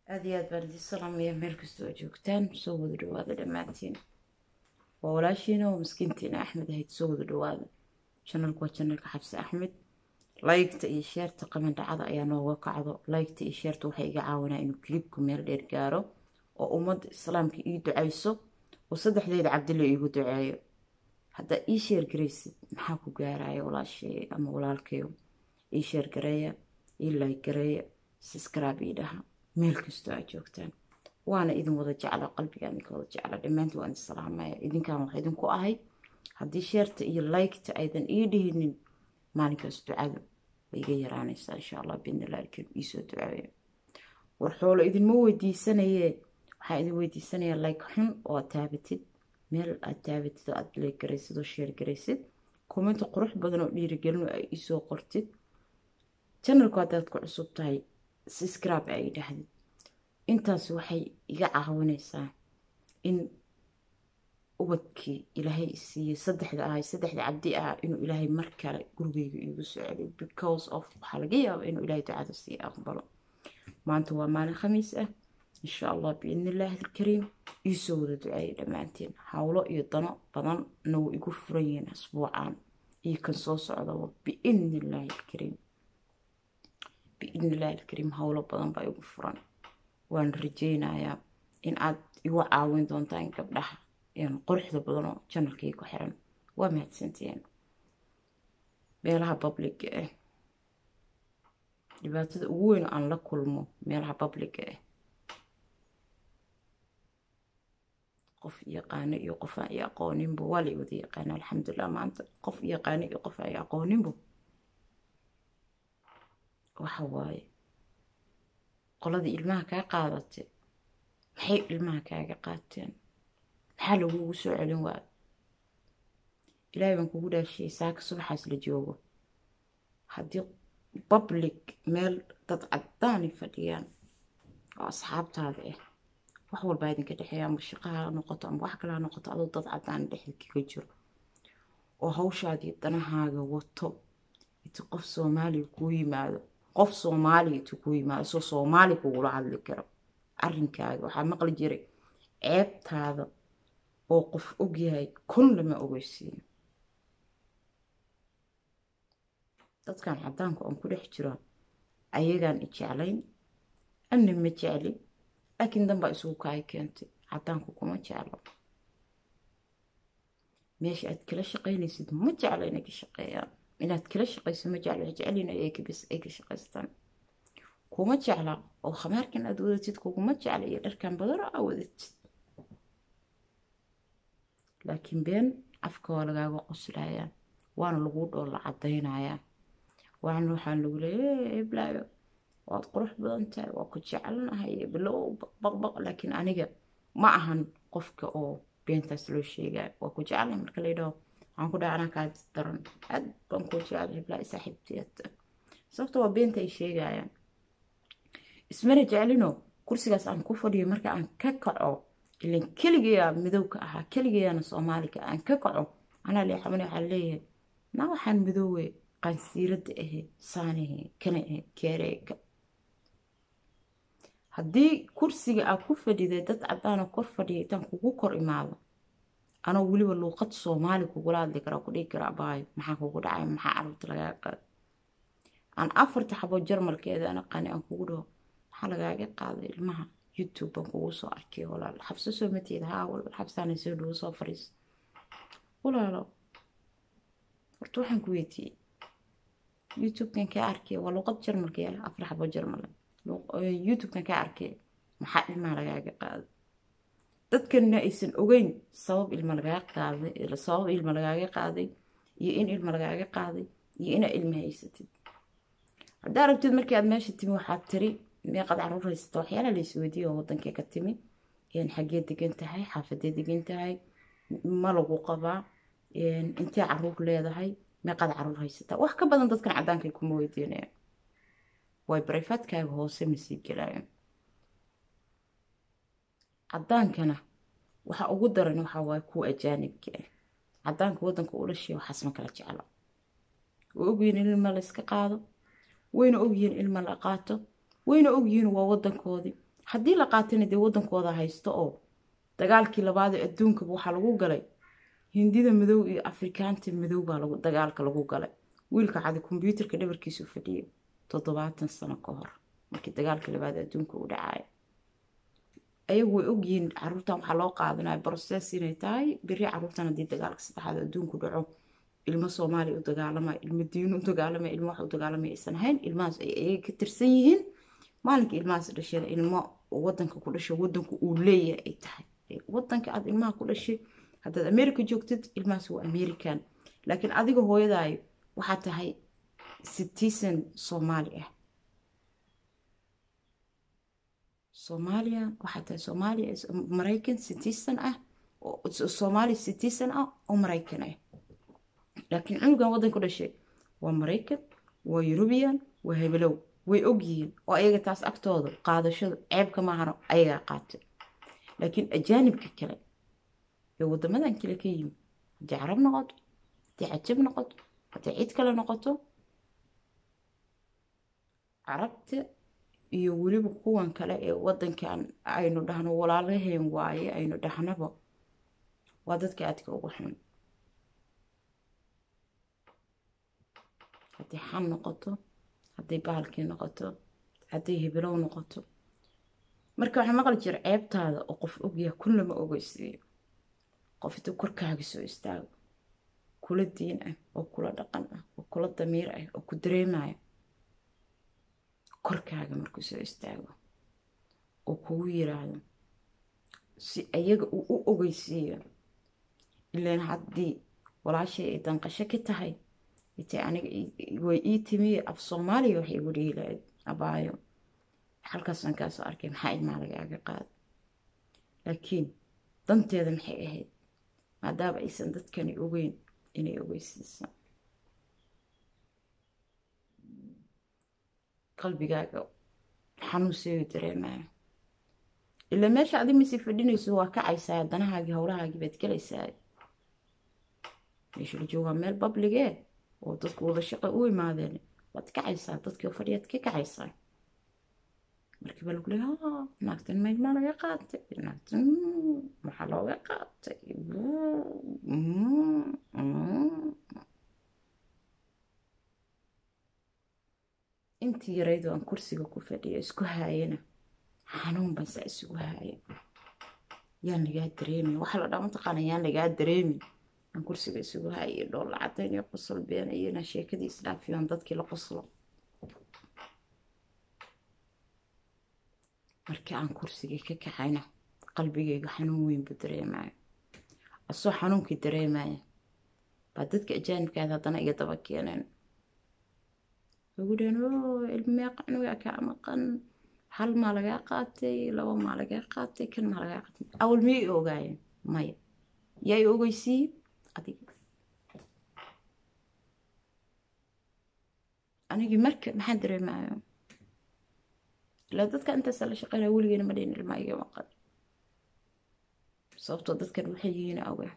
aada iyo aad baan idin salaamaya meel kastoo joogtaan soo wada dhawaada dhammaantiin waa walaashiina oo miskiintiina axmed ahayd soo wada dhawaada janalku waa janalka xabsi axmed laygta iyo sheerta qamandhacada ayaa nooga kacdo laygta iyo sheerta waxay iga caawinaa inuu kilibku meel dheer gaaro oo ummadda islaamka ii ducayso oo saddexdeeda cabdilla iigu duceeyo haddaa ii sheer garaysid maxaa ku gaaraya walaashay ama walaalkayo ii sheer gareeya ii layg gareeya siskraab ii dhaha meel kastoo aad joogtaan waana idin wada jecla qalbiga idinka wada jecla dhammaantii waan idin salaamaya idinkan wax idinku ahay haddii sheerta iyo laygta aydan ii dhihinin maalinkaas ducadu way iga yaraanaysaa insha allah bidnillah alkarim iisoo duceeyo war xoolo idinma weydiisanayee waxaan idin weydiisanayaa layg xun oo aad taabatid meel aad taabatid oo aad layg garaysid oo sheer garaysid commenti qurux badan oo dhiirigelin ay iisoo qortid janalku haddaad ku cusub tahay siskraab ay dhahdid intaas waxay iga caawinaysaa in ubadkii ilaahay isiiyey saddexda ahay saddexda cabdi ah inuu ilaahay mar kale gurigeyga iigu soo celiyo because of waxaa laga yaaba inuu ilaahay ducada sii aqbalo maanta waa maalin khamiis ah insha allah biidnillaahi alkariim iisoo wada duceeyay dhammaanteen howlo iyo dano badanna way igu furan yihiin asbuucan iyo kan soo socdaba biidnillaahi alkariim biidnillaahi alkariim howlo badan baa igu furan waan rajeynayaa in aad igu caawin doontaan gabdhaha quruxda badan oo janalkii ku xiran waa mahadsantiin meelaha babliga ah dhibaatada ugu weyn aan la kulmo meelaha babliga ah qof yaqaano iyo qof aan i aqooninbo waa la wada yaqaana alxamdulilah maanta qof yaqaano iyo qof aan i aqooninbo waxa waaye qoladii ilmaha kaa qaadatay maxay ilmaha kaaga qaateen maxaa lagugu soo celin waayo ilaahay baan kugu dhaashiyay saaka subaxaas la joogo haddii public meel dad caddaani fadhiyaan oo asxaabtaada ah wax walbaa idinka dhexeeya amba shaqaha noqoto amba wax kale ha noqoto adoo dad caddaani dhexda kaga jiro oo hawshaadii danahaaga wato inti qof soomaaliya kuu yimaado qof soomaaliya inti kuu yimaado soo soomaali kugula hadli karo arrinkaaga waxaa maqli jiray ceebtaada oo qof ogyahay kun lama ogeysiino dadkan caddaanku aan ku dhex jiro ayagaan i jeclayn anna ma jecli laakiin danbaa isugu kaay keentay caddaanku kuma jeclo meesha aad kala shaqaynaysid ma jeclo inay ka shaqeeyaan inaad kala shaqayso ma jeclo jecelina ayakabis ay ka shaqaystaan kuma jecla oo khamaarkan aad wadatid kuguma jecla iyo dharkan badanoo aa wadatid laakiin been afka waa lagaaga qoslayaa waana lagu dhoolla caddaynayaa waana waxaan lagu leeya eblaayo waad qurux badan tahay waa ku jeclanahay bilow baqbaq laakiin aniga ma ahan qofka oo beentaas loo sheegaya waa ku jeclahay marka la yidhaho waxaan ku dhaha anaa kaa daran aad baan ku jeclahay eblaayo saaxiibteeda sababta waa beenta ay sheegayaan ismana jeclino kursigaas aan ku fadhiyo marka aan ka kaco ilan keligayaa midowka ahaa keligayaana soomaaliga aan ka kaco anaa leexamane waxaa leeyahay naa waxaan midoowe qansiiradda ahe saanahe kana ahe keereega haddii kursiga aad ku fadhiday dad caddaana kor fadhiya intaan kugu kor imaado anoo weliba luuqad soomaali kugula hadli karaa ku dhihi karaa baayo maxaa kugu dhacay maxaa carruurta lagaa qaad aan afarta xabo jarmalkeeda an aqaani aan kugu dhaho maxaa lagaaga qaaday ilmaha youtube baan kugu soo arkay walaal xabso soo mateeda haa walaal xabsaana soo dhawo soo fariiso walaalo horta waxaan ku weydiiyey youtubekan kaa arkay waa luuqad jarmalka yaa afar xabo jarmal youtubekan kaa arkay maxaa ilmaha lagaaga qaaday dadkanna aysan ogeyn sabab ilma lagaaga qaaday sabab ilma lagaaga qaaday iyo in ilma lagaaga qaaday iyo inaa ilma haysatid haddaa aragtid markii aad meesha timi waxaad tiri meeqad caruur haysata waxyaala la isweydiiya oo wadankee ka timi xaggee degan tahay xaafadee degan tahay ma lagu qabaa intee caruur leedahay meeqad caruur haysataa wax ka badan dadkan cadaankay kuma weydiinayaan way barayfaadkaaga hoose masii gelaayaan cadaankana waxa ugu daran waxaa waaye kuwa ajaanibka ah cadaanka wadanka u dhashay waxaas ma kala jeclo way ogyihiin in ilma la iska qaado wayna ogyihiin ilma la qaato wayna ogyihiin waa wadankoodii haddii la qaatana dee waddankooda haysto oo dagaalkii labaadee adduunkaba waxaa lagu galay hindida madow iyo afrikaanta madow baa lagu dagaalka lagu galay wiilka cadi kombyuutarka dhabarkiisu fadhiyay toddobaatan sano ka hor markii dagaalka labaad adduunka u dhacaya ayagu way ogyihiin caruurtan waxaa loo qaadanaya broses inay tahay beri caruurtan haddii dagaalka saddexaad adduunku dhaco ilmo soomaaliya u dagaalamaya ilmo diin u dagaalamaya ilmo wax u dagaalamaya aysan ahayn ilmahaas ay ayaga ka tirsan yihiin maalinka ilmahaas dhasheen ilmo wadanka ku dhashay wadanku uu leeyahay ay tahay wadanka aad ilmaha ku dhashay haddaad america joogtid ilmahaas waa american laakiin adiga hooyadaayo waxaa tahay citizen soomaali ah soomaaliya waxaa tahay soomaaliya maraykan citizen ah soomaali citizen ah oo maraykan ah laakiin cunugan waddan ku dhashay waa maraykan waa eurubian waa hebelow way ogyihiin oo ayaga taas agtooda qaadashadu ceebka maahano ayagaa qaatay laakiin ajaanibka kale ee waddamadan kale ka yimi haddii carab noqoto haddii cajab noqoto haddii cid kale noqoto carabta iyo weliba kuwan kale ee waddankan aynu dhahno walaalaheen waaye aynu dhahnaba waa dadka aadka ugu xun hadday xan noqoto hadday bahalkii noqoto hadday hebelow noqoto marka waxaa maqli jira ceebtaada oo qof ogyaha kun lama ogeysiiyo qof intuu korkaaga soo istaago kula diin ah oo kula dhaqan ah oo kula damiir ah oo ku dareemaya korkaaga markuu soo istaago oo kugu yiraahdo si ayaga uu u ogeysiiyo ilaan haddii walaashay ay danqasho ka tahay intay aniga way ii timiye af soomaaliya waxay igu dhihi lahayd abaayo halkaasaan kaasoo arkay maxaa ilmaa lagaaga qaada laakiin danteeda maxay ahayd maadaama aysan dadkani ogeyn inay ogeysiisaan qalbigaaga xanuunseeyu dareemaya ilaa meesha adi masi fadhinayso waa kacaysaa danahaagii howlahaagii baad gelaysaa meesha la joogaa meel babligee oo dadku wada shaqa u imaadeen waad kacaysaa dadkii fadhiyaad ka kacaysaa markii baa lagu leeya naagtan maydmaa laga qaatay naagtan maxaa looga qaatay intii yaraydo aan kursiga ku fadhiyo isku haayana xanuun baan saa isugu haaya yaan lagaa dareemin waxaa la dhaa mataqaana yaan lagaa dareemin aan kursiga isugu haaya dhool lacadayn iyo qosol beenayana sheekadii isdhaafiyoon dadkii la qoslo markii aan kursigii ka kacayna qalbigayga xanuun weyn buu dareemaya asoo xanuunkii dareemaya baa dadka ajaanibkaada haddana iga daba keeneen ugu dhaheen oo ilmee qanuga kaa maqan hal maa lagaa qaatay laba maa lagaa qaatay kan maa lagaa qaatay awal miyay i ogaayeen maya yaa i ogeysiiye adiga anigii marka maxaan dareemaya ilaa dadka intaasa la shaqeynaya weligeena ma dhihin ilmaa iga maqan sababtoo dadkan waxay yihiin awgaa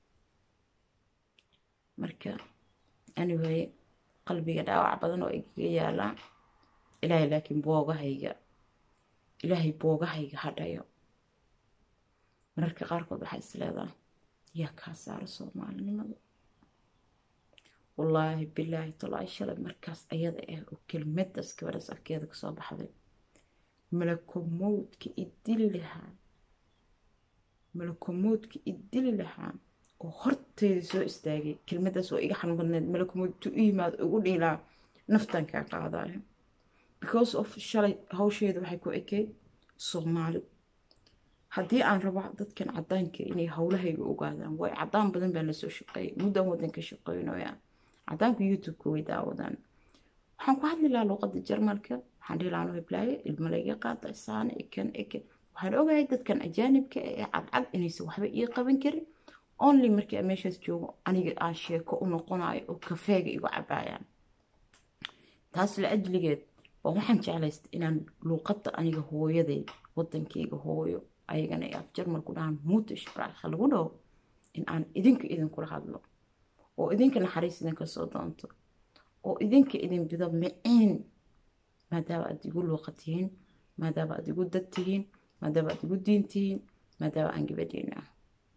marka anyway qalbiga dhaawac badan oo igaga yaalaa ilaahay laakiin boogahayga ilaahay boogahayga hadhayo mararka qaarkood waxaa is leedaha yaa kaa saara soomaalinimada wallaahi bilaahi talaahi shalay markaas ayada ah oo kelmadaas gabadhaas afkeeda kasoo baxday malakomowdka idili lahaa malakomowdka idili lahaa oo horteyda soo istaagay kelmadaas oo iga xan badneed malakomowd tu u yimaado ugu dhiilaa naftan kaa qaadayo because of shalay hawsheeda waxay ku ekeyd soomaali haddii aan rabo dadkan cadaanka inay howlahayga ogaadaan way cadaan badan baan lasoo shaqeeyay muddan wadanka shaqeynoya cadaanku youtube-ka way daawadaan waxaan ku hadli lahaa luuqada jarmalka waxaan dhihi lahaa heblaaye ilma layga qaata saane ikan ikan waxaan ogahay dadkan ajaanibka ee cadcad inaysan waxba ii qaban karin only markii aan meeshaas joogo aniga aan sheeko u noqonayo oo kafeega igu cabaayaan taas la ajligeed baa waxaan jeclaystay inaan luuqadda aniga hooyaday wadankayga hooyo ayagana af jarmalku dhahaan muutish raaxa lagu dhaho in aan idinka idinkula hadlo oo idinka naxariis idinka soo doonto oo idinka idin bido miciin maadaama aad igu luuqatihiin maadaama aad igu dad tihiin maadaama aad igu diin tihiin maadaama aan gabadhiina ah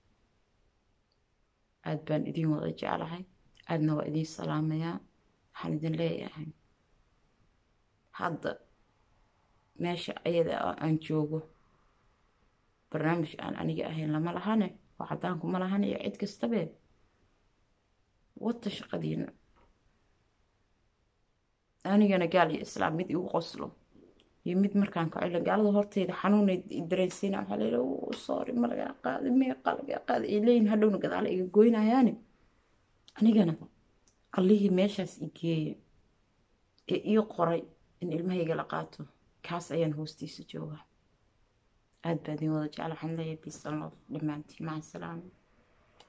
aada baan idin wada jeclahay aadna waa idiin salaamayaa waxaan idin leeyahay hadda meesha ayada oo aan joogo barnaamij aan aniga ahayn lama lahane oo caddaanku ma lahane iyo cid kastabe wata shaqadiina anigana gaal iyo islaam mid igu qoslo iyo mid markaan kacilo gaalada horteyda xanuunay dareensiina waxaa leeyahay uu soori ma lagaa qaadi meeqa lagaa qaadi ay leeyihin hadhowna gadaale iga goynayaani anigana allihii meeshaas i geeya ee ii qoray in ilmahayga la qaato kaas ayaan hoostiisa jooga aad baa idin wada jecla waxaan leeyahay bisaloof dhammaantiin maca salaama